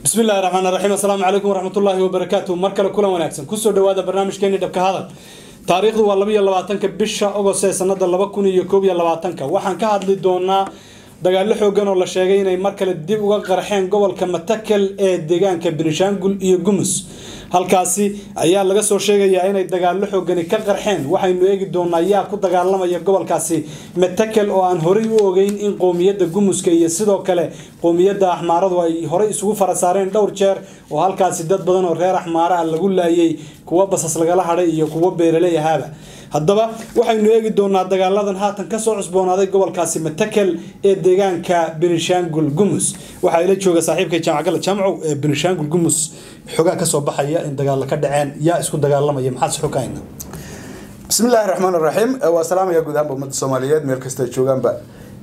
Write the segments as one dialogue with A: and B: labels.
A: bismi illahi raxmaan raxiim assalaamu calaykum waraxmatullaahi wabarakaatu mar kale kulan wanaagsan kusoo dhawaada barnaamijkeeni dhabka hadal taariikhdu waa labaiyo labaatanka bisha ogost ee sanada laba kun iyo koob iyo labaatanka waxaan ka hadli doonaa dagaallo xoogan oo la sheegay inay mar kale dib uga qarxeen gobolka matakel ee deegaanka benishaangul iyo gumus halkaasi ayaa laga soo sheegayaa inay dagaallo xoogani ka qarxeen waxaynu eegi doonaa yaa ku dagaalamaya gobolkaasi matakel oo aan horey u ogeyn in qowmiyadda gumuska iyo sidoo kale qowmiyadda axmaaradu ay horey isugu fara saareen dhowr jeer oo halkaasi dad badan oo reer axmaara ah lagu laayay kuwo basas lagala hadhay iyo kuwo beeraley ahaaba haddaba waxaynu eegi doonaa dagaaladan haatan kasoo cusboonaaday gobolkaasi matakel ee deegaanka benishaangul gumus waxaa ila jooga saaxiibkay jaamacgala jaamcow ee benishaangul gumus xogaa kasoo baxaya in dagaalla ka dhaceen yaa isku dagaalamaya maxaad xogayna
B: bismi illaahi raxmaan raxiim waa salaamaya guud ahaanba ummadda soomaaliyeed meel kasta ay joogaanba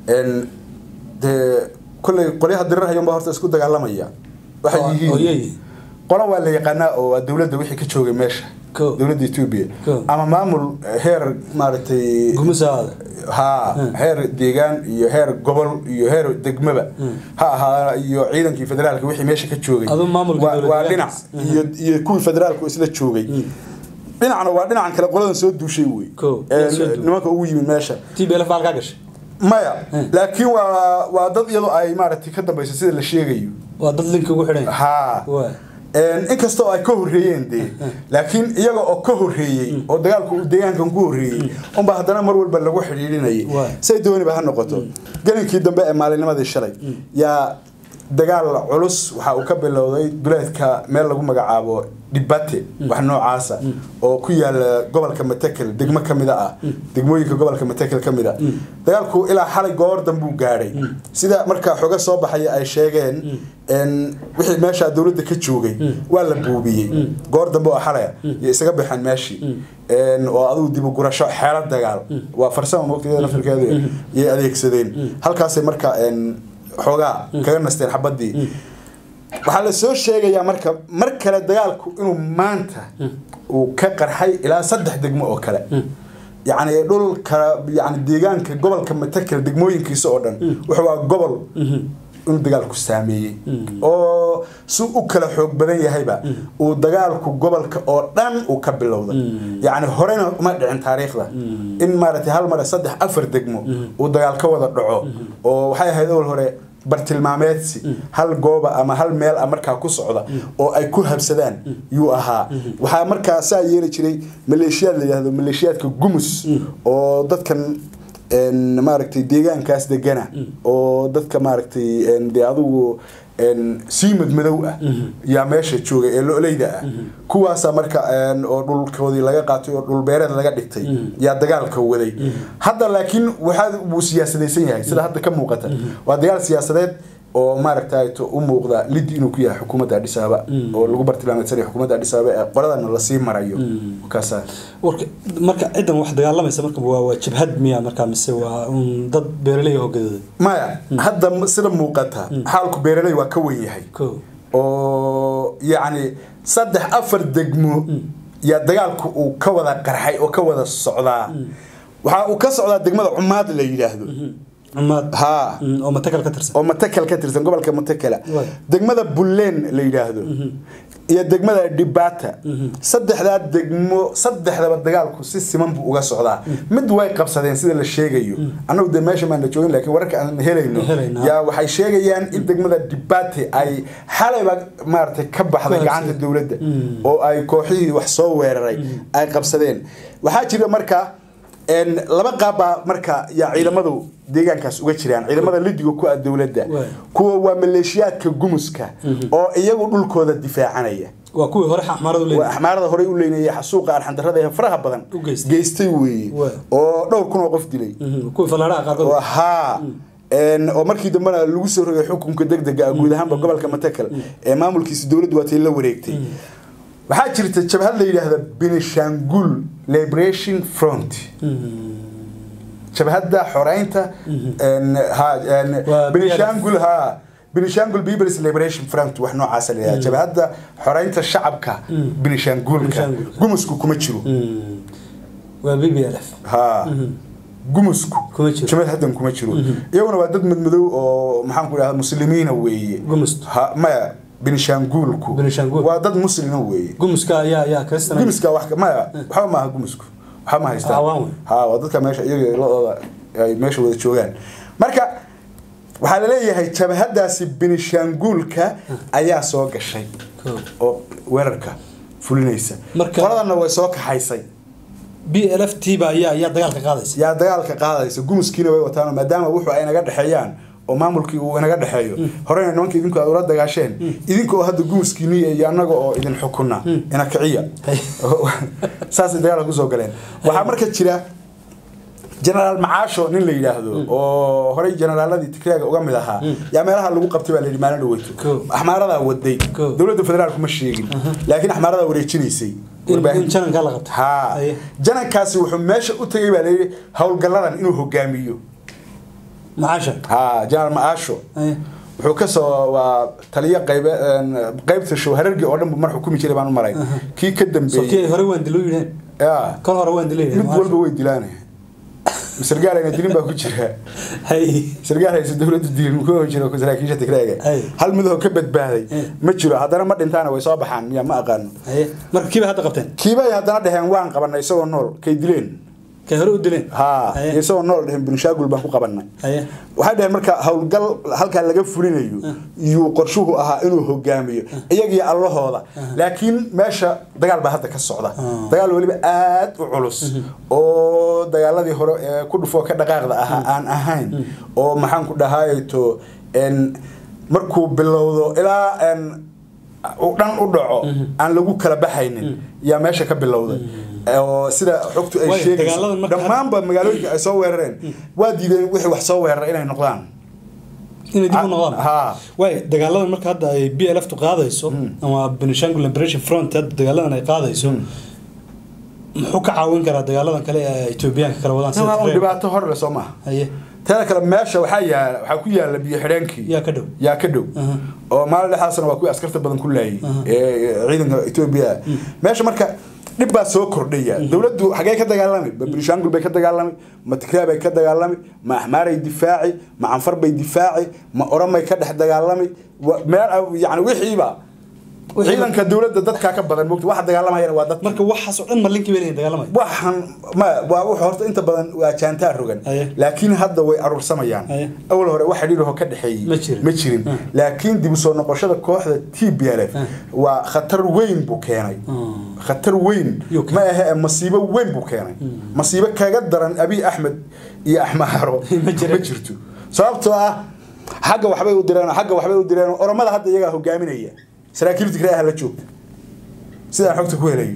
B: dee kolley qolyaha dirirhayanba horta isku dagaalamaya waxay yihiin qola waa la yaqaanaa oo waa dowladda wixii ka joogay meesha dowladda etoobiya ama maamul heer maaragtay
A: gumusaada
B: ha heer deegaan iyo heer gobol iyo heer degmaba ha ahaa iyo ciidankii federaalka wixii meesha ka joogay waa dhinac iyo iyo kuwii federaalku isla joogay dhinacna waa dhinacan kale qoladan soo duushay wey nimanka ugu yimid meesha
A: tblf baa halkaa gashay
B: maya laakiin waa waa dad iyadoo ay maaragtay ka dambayso sida la sheegayo
A: waa dad linki ugu xidhan
B: ha inkasta oo ay ka horreeyeen dee laakiin iyaga oo ka horreeyey oo dagaalku uu deegaankan ku horreeyey unba haddana mar walba lagu xidhiidhinayay say dooniba ha noqoto gelinkii dambe ee maalinnimadii shalay yaa dagaal culus waxa uu ka bilowday duleedka meel lagu magacaabo dhibate wax noocaasa oo ku yaala gobolka matakel degmo kamida ah degmooyinka gobolka matakel ka mid a dagaalku ilaa xalay goor danbuu gaadhay sida markaa xoga soo baxaya ay sheegeen wixii meesha dowladda ka joogay waa la buubiyey goor dambe oo xalaya iyo isaga baxeen meeshii oo adugu dibu gurasho xeelo dagaal waa farsama mogta nafirkeedu yay adeegsadeen halkaasay marka xoogaa kaga nasteen xabadii waxaa la soo sheegayaa marka mar kale dagaalku inuu maanta uu ka qarxay ilaa saddex degmo oo kale yacni dhulka yani deegaanka gobolka matakel degmooyinkiisa oo dhan wuxuu waa gobol inuu dagaalku saameeyey oo si u kala xoog badan yahayba uu dagaalku gobolka oo dhan uu ka bilowday yacni horena uma dhicin taariikhda in maaragtay hal mare saddex afar degmo uu dagaal ka wada dhaco oo waxay ahayd owal hore bartilmaameedsi hal gooba ama hal meel a markaa ku socda oo ay ku habsadaan yuu ahaa waxaa markaa saa yeeli jiray maleeshiyaad la yidhahdo maleeshiyaadka gumus oo dadkan maaragtay deegaankaas degana oo dadka maaragtay dee adugu siimad madow ah yaa meesha joogay ee loleyda ah kuwaasa marka oo dhulkoodii laga qaatay oo dhulbeereed laga dhigtay yaa dagaalka waday hadda laakiin waxaa wuu siyaasadaysan yahay sida hadda ka muuqata waa dagaal siyaasadeed oo maaragtay u muuqda lidi inuu ku yahay xukuumadda adhis ababa oo lagu bartilmaameedsanaya xukuumadda adhis ababa ee qoladana lasii marayo kaasa
A: warka marka ciddan wax dagaalamaysa marka waa waa jabhad miya markaa mise waa un dad beeraley oo gadooday
B: maya hadda sida muuqata xaalku beeraley waa ka wen yahay oo yacni saddex afar degmo yaa dagaalku uu ka wada qarxay oo ka wada socdaa waxaa uu ka socdaa degmada cumaad la yidhaahdo ha
A: oo matakel ka tirsan
B: oo matakel ka tirsan gobolka matakela degmada bulleen la yidhaahdo iyo degmada dhibata saddexdaa degmo saddexdaba dagaalku si siman buu uga socdaa mid way qabsadeen sida la sheegayo annagu dee meesha maana joogin laakiin wararka aan helayno yaa waxay sheegayaan in degmada dhibate ay xalayba maaragtay ka baxday gacanta dowladda oo ay kooxihii wax soo weeraray ay qabsadeen waxaa jira marka laba qaabbaa marka yaa ciidamadu deegaankaas uga jiraan ciidamada lidiga ku ah dowladda kuwa waa maleeshiyaadka gumuska oo iyagu dhulkooda difaacanaya
A: waa kuwii hore axmaarada u
B: axmaarada horey u leynayay xasuuqa arxandarrada ee faraha badan geystay weeye oo dhowr kun oo qof dilay
A: kuwii falaadhaha qaarkood
B: haa oo markii dambena lagu soo rogay xukunka degdega ah guud ahaanba gobolka matakel ee maamulkiisa dowladdu waatay la wareegtay waxaa jirta jabhad la yidhaahda benishangul liberation front jabhadda xoreynta benishangul ha benishangul peoples liberation front wax noocaasa la yidhahda jabhadda xoreynta shacabka benishangulka gumusku kuma jiro
A: waa b b l f
B: ha gumusku
A: Kuma jiro.
B: jabhad haddan kuma jiro iyaguna waa dad madmadow oo maxaan ku idhahda muslimiina weeye
A: Gumustu.
B: ha maya binishaanguulku
A: Binishaanguul.
B: waa dad muslima weeye
A: gumuska ayaa ayaa kristan
B: gumiska wax maya waxba maaha gumisku waxba ma haystaan
A: Hawaan wey.
B: ha waa dadka meesha iyaga la-ooda ay meesha wada joogaan marka waxaa laleeyahay jabhadaasi binishaanguulka ayaa soo gashay
A: Cool.
B: oo weerarka fulinaysa
A: Marka-
B: qoladana way soo kaxaysay
A: b l f t ba ayaa ayaa dagaalka qaadaysa
B: yaa dagaalka qaadaysa gumuskiina way wataan maadaama wuxuu ay naga dhexeeyaan oo maamulkii uu inaga dhexeeyo horena nimanka idinku aad ula dagaasheen idinka oo hadda gumuskiini iyo annaga oo idin xukuna ina kiciya saasay dagaalka kusoo galeen waxaa marka jira generaal macaasho nin la yidhaahdo oo horey generaaladii tigraaga uga mid ahaa yaa meelaha lagu qabtay baa la yidhi maalin dhaweyto
A: Cool.
B: axmaaradaa waday
A: Cool.
B: dowladda federaalku ma sheegin laakiin axmaaradaa wareejinaysay
A: in
B: warbaahinta.
A: in jananka la qabto
B: haa
A: Aye.
B: janankaasi wuxuu meesha u tegay baa layidhi howlgalladan inuu hogaamiyo
A: macaasha
B: haa jenaraal macaasho
A: Aye.
B: wuxuu kasoo waa taliyo qaybe een, qaybta show harargii oo dhan buu mar xukumi jiray baan u malay kii ka
A: soo
B: dambeeyey
A: kii hore waan dilo yidheen
B: yaa
A: kol hore waan dilo
B: mid
A: yidheen
B: walba way dilaan sargaal ayna dilin baa ku jira
A: hay
B: sargaal haysa dowladdu dilin ku jiro saraakiisha tigraaga
A: Ay.
B: hal midoo ka badbaaday
A: Ay.
B: ma jiro haddana ma dhintaana way soo baxaan miya ma aqaano
A: haye marka kiiba hadda qabteen
B: kiibay haddana dheheen waan qabanay isagoo nool kay dileen
A: kay hore u dileen
B: haa
A: Haye.
B: isagoo nool dheheen binishaagul baan ku qabanay
A: haye
B: waxay dhaheen marka howlgal halkaa laga fulinayo iyuu qorshuhu ahaa inuu hogaamiyo iyagiyo allahooda laakiin meesha dagaal baa hadda ka socda dagaal weliba aad u culus oo dagaaladii hore ee ku dhufoo ka dhaqaaqda ahaa aan ahayn oo maxaan ku dhahayto n markuu bilowdo ilaa n uu dhan u dhaco aan lagu kala baxaynin yaa meesha ka bilowday oo sida xogtu ay
A: Waayo,
B: sheegayso
A: dagaaladan marka-
B: dhammaanba magaalooyinka ay soo weerareen waa diideen wixii wax soo weerara inay noqdaan
A: inay dib u noqdaan
B: haa
A: waay dagaaladan marka hadda ay b l f tu qaadayso ama benishangul liberation front hadda dagaaladan ay qaadayso muxuu ka caawin karaa dagaaladan kale ee etoobiyaanka kala wadaan
B: waa un
A: Tigray?
B: dhibaato hor le soo maaha
A: haye
B: teeda kale meesha waxaa yaala waxaa ku yaala biyo xidheenkii
A: yaa ka dhow
B: yaa ka dhow oo maalin dhexaasna waa kuwii askarta badan ku laayay ee ciidanka etoobiya meesha marka dhib baa soo kordhaya dowladdu xagee ka dagaalami ma benishangul bay ka dagaalami ma tigraa bay ka dagaalami ma axmaaray difaaci ma canfar bay difaaci ma oromay ka dhex dagaalami wa- meel yani wixiiba
A: Wixii-
B: ciidanka dowladda dadkaa ka badan mogta waxa dagaalamayana waa dad
A: marka waxaas oo dhan ma linkii bay leeyihin dagaalamaya
B: waxaan ma waa wuxuu horta inta badan waa jaantaa rogan
A: Aye.
B: laakiin hadda way aruursamayaan
A: Aye.
B: awal hore wax xidhiidhoo ka dhexeeyey
A: Ma jirin.
B: ma jirin laakiin dib u soo noqoshada kooxda t b l f waa khatar weyn buu keenay khatar weyn
A: Yuu
B: ma ahe masiibo weyn buu keenay masiibo kaga daran abiy axmed iyo axmaaro
A: Ma jirin.
B: ma jirto sababtoo ah xagga waxbay u direen xagga waxbay u direen oromada hadda iyagaa hogaaminaya saraakiil tigray ah la joogta sidaan xogta ku helayo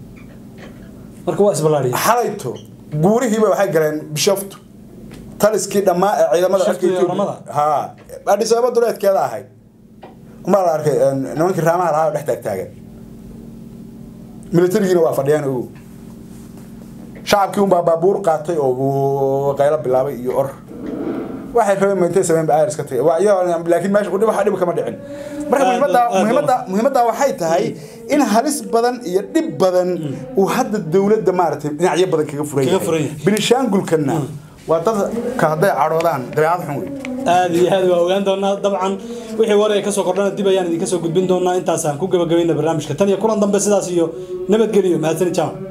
A: marka waa isballaadhiya
B: xalayto guurihiiba waxay galeen bishoftu taliskii dhammaa ee ciidamada
A: Bishoftu iyo
B: Ethiopia.
A: Oromada?
B: haa adis ababa duleedkeeda ahayd umaa la arkay een, nimankii raamaha lahaa oo dhex taagtaagan militarigiina waa fadhiyaan ogow shacabkii unbaa baabuur qaatay oo uu qaylo bilaabay iyo or waxay rabeen ma intay sameyn ba iska tagay waa iyo laakiin meesha udhib waxa dhib kama dhicin marka
A: Aad-
B: muhiimadda
A: aad-
B: muhiimadda muhiimadda waxay tahay in halis badan iyo dhib badan uu hadda dowladda maaragtay dhinacyo badan kaga furan
A: Kaga furan
B: yahay
A: yahay.
B: binishaangulkana waa dadka hadday cadhoodaan dabeecad xun wey
A: aad iyo aad waa ogaan doonaa dabcan wixii war ay kasoo kordhana dib ayaan idinka soo gudbin doonaa intaasaan ku gabagabayna barnaamijka tan iyo kulan dambe sidaas iyo nabadgeliyo mahadsanid jaamac